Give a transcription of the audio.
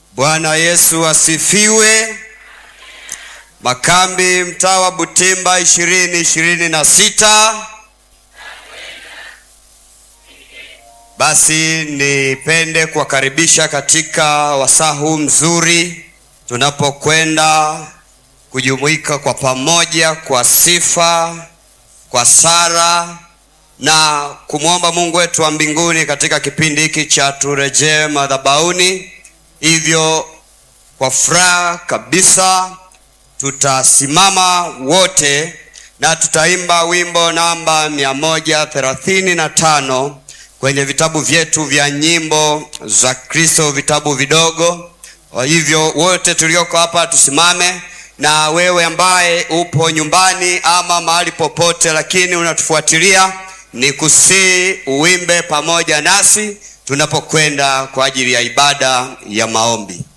Bwana Yesu asifiwe. Makambi mtaa wa Butimba ishirini ishirini na sita. Basi nipende kuwakaribisha katika wasaa huu mzuri tunapokwenda kujumuika kwa pamoja kwa sifa, kwa sala na kumwomba Mungu wetu wa mbinguni katika kipindi hiki cha turejee madhabahuni. Hivyo kwa furaha kabisa tutasimama wote na tutaimba wimbo namba mia moja thelathini na tano kwenye vitabu vyetu vya nyimbo za Kristo, vitabu vidogo. Kwa hivyo wote tulioko hapa tusimame, na wewe ambaye upo nyumbani ama mahali popote, lakini unatufuatilia, ni kusii uimbe pamoja nasi tunapokwenda kwa ajili ya ibada ya maombi.